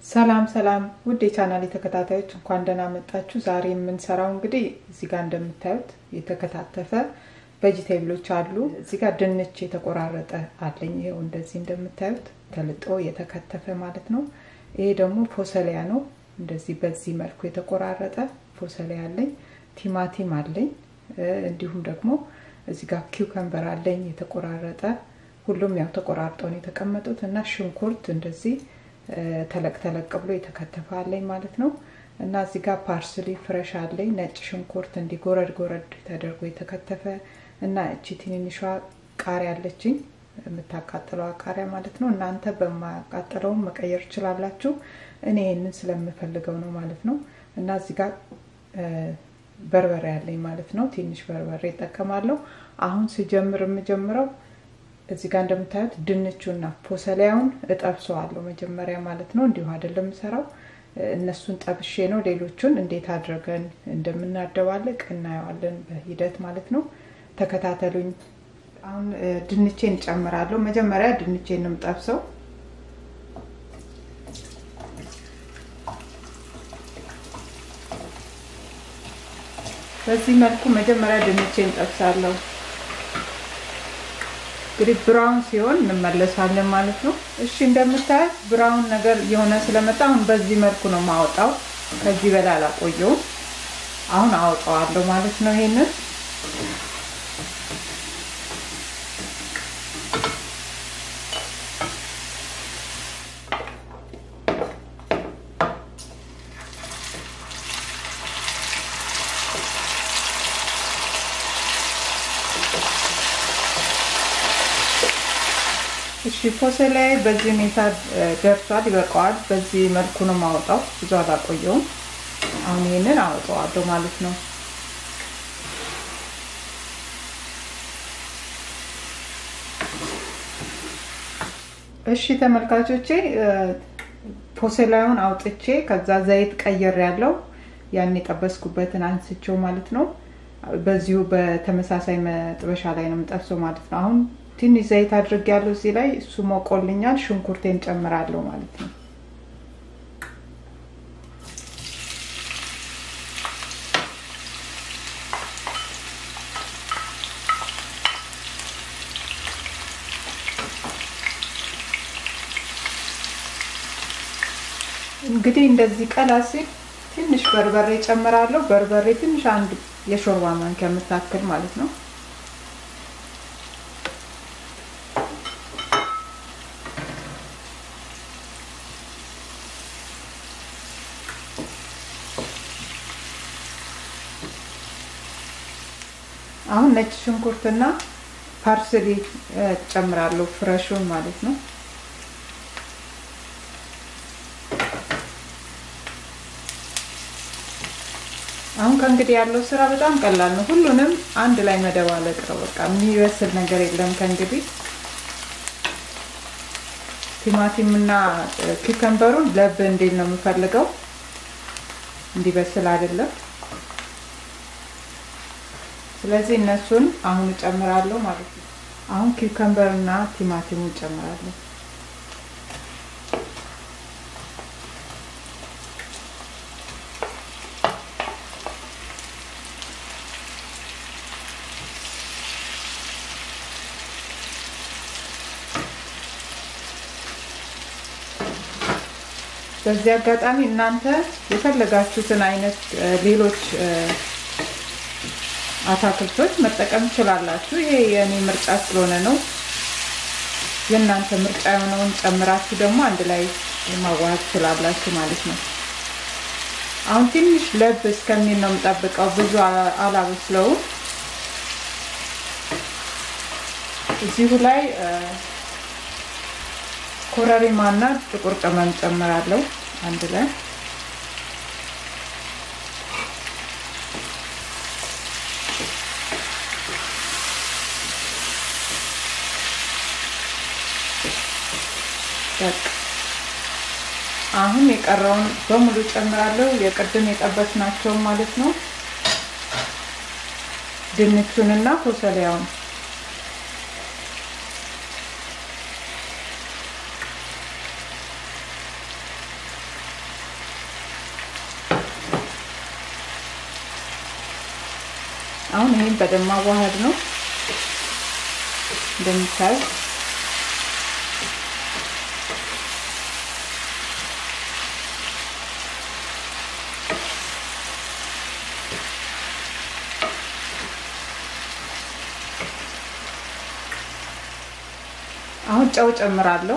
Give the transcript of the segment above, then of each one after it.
ሰላም ሰላም ውድ የቻናል ተከታታዮች እንኳን ደህና መጣችሁ። ዛሬ የምንሰራው እንግዲህ እዚህ ጋር እንደምታዩት የተከታተፈ ቬጂቴብሎች አሉ። እዚህ ጋር ድንች የተቆራረጠ አለኝ። ይኸው እንደዚህ እንደምታዩት ተልጦ የተከተፈ ማለት ነው። ይሄ ደግሞ ፎሰሊያ ነው። እንደዚህ በዚህ መልኩ የተቆራረጠ ፎሰሊያ አለኝ። ቲማቲም አለኝ። እንዲሁም ደግሞ እዚህ ጋር ኪውከምበር አለኝ የተቆራረጠ። ሁሉም ያው ተቆራርጠው ነው የተቀመጡት እና ሽንኩርት እንደዚህ ተለቅ ተለቅ ብሎ የተከተፈ አለኝ ማለት ነው። እና እዚህ ጋር ፓርስሊ ፍረሽ አለኝ። ነጭ ሽንኩርት እንዲህ ጎረድ ጎረድ ተደርጎ የተከተፈ እና እቺ ትንንሿ ቃሪያ አለችኝ የምታቃጥለው ቃሪያ ማለት ነው። እናንተ በማቃጠለውም መቀየር ትችላላችሁ። እኔ ይህንን ስለምፈልገው ነው ማለት ነው። እና እዚህ ጋር በርበሬ አለኝ ማለት ነው። ትንሽ በርበሬ እጠቀማለሁ። አሁን ስጀምር የምጀምረው እዚህ ጋር እንደምታዩት ድንቹና ፎሰሊያውን እጠብሰዋለሁ መጀመሪያ ማለት ነው። እንዲሁ አይደለም የምሰራው፣ እነሱን ጠብሼ ነው። ሌሎቹን እንዴት አድርገን እንደምናደባልቅ እናየዋለን በሂደት ማለት ነው። ተከታተሉኝ። አሁን ድንቼን እጨምራለሁ። መጀመሪያ ድንቼን የምጠብሰው በዚህ መልኩ መጀመሪያ ድንቼን ጠብሳለሁ። እንግዲህ ብራውን ሲሆን እንመለሳለን ማለት ነው። እሺ እንደምታዩት ብራውን ነገር የሆነ ስለመጣ አሁን በዚህ መልኩ ነው ማወጣው። ከዚህ በላይ አላቆየውም። አሁን አወጣዋለሁ ማለት ነው። ይሄንን እሺ ፎሰሊያ በዚህ ሁኔታ ደርሷል፣ ይበቃዋል። በዚህ መልኩ ነው ማወጣው፣ ብዙ አላቆየውም። አሁን ይሄንን አወጣዋለሁ ማለት ነው። እሺ ተመልካቾቼ ፎሰሊያውን አውጥቼ ከዛ ዘይት ቀየር ያለው ያን የጠበስኩበትን አንስቼው ማለት ነው። በዚሁ በተመሳሳይ መጥበሻ ላይ ነው የምጠብሰው ማለት ነው። አሁን ትንሽ ዘይት አድርጌያለሁ እዚህ ላይ እሱ ሞቆልኛል። ሽንኩርቴን ጨምራለሁ ማለት ነው። እንግዲህ እንደዚህ ቀላ ሲል ትንሽ በርበሬ ጨምራለሁ። በርበሬ ትንሽ አንድ የሾርባ ማንኪያ የምታክል ማለት ነው። አሁን ነጭ ሽንኩርትና ፓርስሊ ጨምራለሁ፣ ፍረሹን ማለት ነው። አሁን ከእንግዲህ ያለው ስራ በጣም ቀላል ነው። ሁሉንም አንድ ላይ መደባለቅ ነው። በቃ የሚበስል ነገር የለም ከእንግዲህ። ቲማቲም እና ኪከምበሩን ለብ እንዴት ነው የምፈልገው፣ እንዲበስል አይደለም። ስለዚህ እነሱን አሁን እጨምራለሁ ማለት ነው። አሁን ኪውከምበር እና ቲማቲሙ እጨምራለሁ። በዚህ አጋጣሚ እናንተ የፈለጋችሁትን አይነት ሌሎች አታክልቶች መጠቀም ትችላላችሁ። ይሄ የእኔ ምርጫ ስለሆነ ነው። የእናንተ ምርጫ የሆነውን ጨምራችሁ ደግሞ አንድ ላይ ማዋሃድ ትችላላችሁ ማለት ነው። አሁን ትንሽ ለብ እስከሚል ነው የምጠብቀው፣ ብዙ አላበስለውም። እዚሁ ላይ ኮረሪማና ጥቁር ቅመም ጨምራለሁ አንድ ላይ አሁን የቀረውን በሙሉ ጨምራለሁ። የቅድም የጠበስናቸውን ማለት ነው። ድንቹንና ፎሰሊያውን አሁን ይህን በደንብ ማዋሃድ ነው እንደምታዩት አሁን ጨው ጨምራለሁ።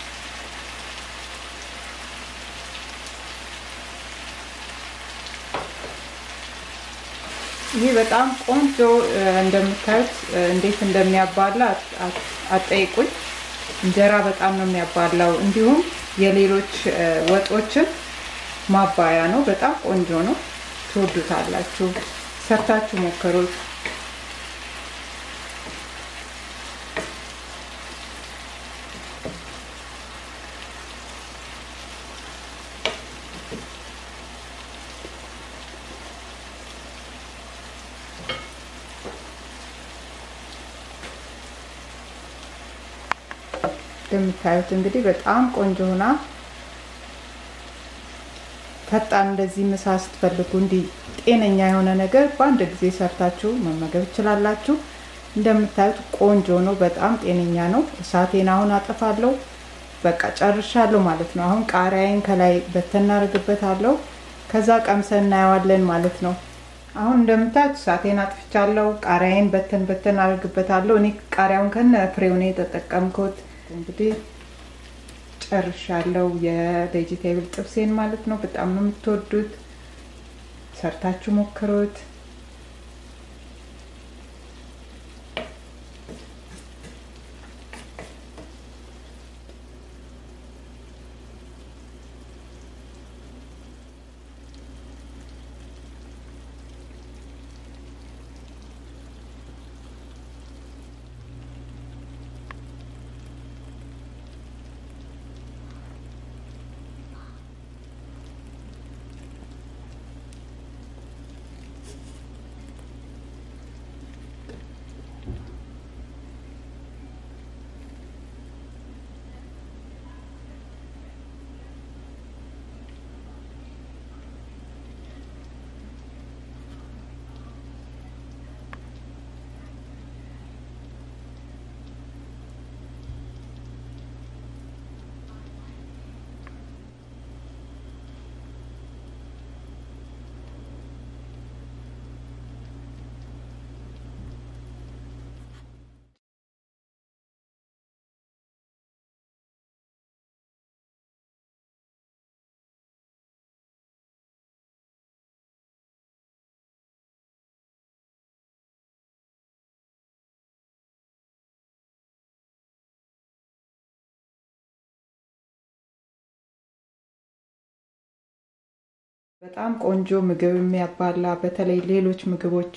ይህ በጣም ቆንጆ እንደምታዩት እንዴት እንደሚያባላ አጠይቁኝ። እንጀራ በጣም ነው የሚያባላው። እንዲሁም የሌሎች ወጦችን ማባያ ነው። በጣም ቆንጆ ነው። ትወዱታላችሁ። ሰርታችሁ ሞክሩት። እንደምታዩት እንግዲህ በጣም ቆንጆ ሆና ፈጣን እንደዚህ ምሳ ስትፈልጉ እንዲህ ጤነኛ የሆነ ነገር በአንድ ጊዜ ሰርታችሁ መመገብ ትችላላችሁ። እንደምታዩት ቆንጆ ነው። በጣም ጤነኛ ነው። እሳቴን አሁን አጠፋለሁ። በቃ ጨርሻለሁ ማለት ነው። አሁን ቃሪያዬን ከላይ በተን እናደርግበታለሁ። ከዛ ቀምሰን እናየዋለን ማለት ነው። አሁን እንደምታዩት እሳቴን አጥፍቻለሁ። ቃሪያዬን በተን በተን አደርግበታለሁ። እኔ ቃሪያውን ከነ ፍሬው ነው የተጠቀምኩት። እንግዲህ ጨርሻለሁ የቬጂቴብል ጥብሴን ማለት ነው። በጣም ነው የምትወዱት። ሰርታችሁ ሞክሩት። በጣም ቆንጆ ምግብ የሚያባላ በተለይ ሌሎች ምግቦች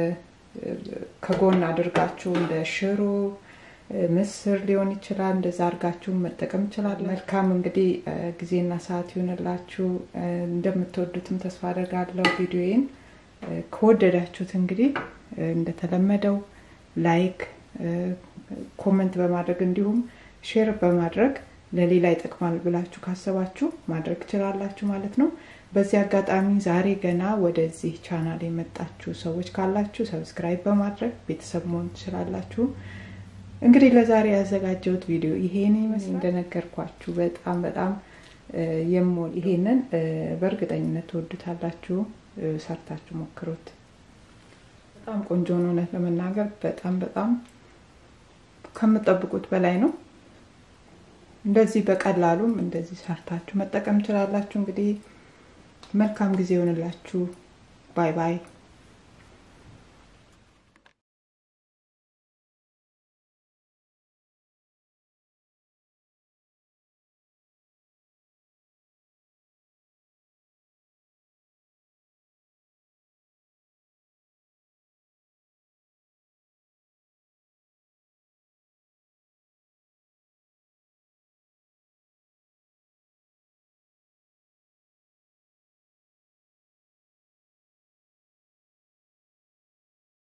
ከጎን አድርጋችሁ እንደ ሽሮ፣ ምስር ሊሆን ይችላል። እንደዛ አድርጋችሁ መጠቀም ይችላል። መልካም እንግዲህ ጊዜና ሰዓት ይሆንላችሁ። እንደምትወዱትም ተስፋ አደርጋለሁ። ቪዲዮዬን ከወደዳችሁት እንግዲህ እንደተለመደው ላይክ፣ ኮመንት በማድረግ እንዲሁም ሼር በማድረግ ለሌላ ይጠቅማል ብላችሁ ካሰባችሁ ማድረግ ትችላላችሁ ማለት ነው። በዚህ አጋጣሚ ዛሬ ገና ወደዚህ ቻናል የመጣችሁ ሰዎች ካላችሁ ሰብስክራይብ በማድረግ ቤተሰብ መሆን ትችላላችሁ። እንግዲህ ለዛሬ ያዘጋጀሁት ቪዲዮ ይሄን ይመስል እንደነገርኳችሁ በጣም በጣም የምወድ ይሄንን በእርግጠኝነት ትወዱታላችሁ። ሰርታችሁ ሞክሩት። በጣም ቆንጆ ነው። እውነት ለመናገር በጣም በጣም ከምጠብቁት በላይ ነው። እንደዚህ በቀላሉም እንደዚህ ሰርታችሁ መጠቀም ትችላላችሁ። እንግዲህ መልካም ጊዜ ይሆንላችሁ። ባይ ባይ።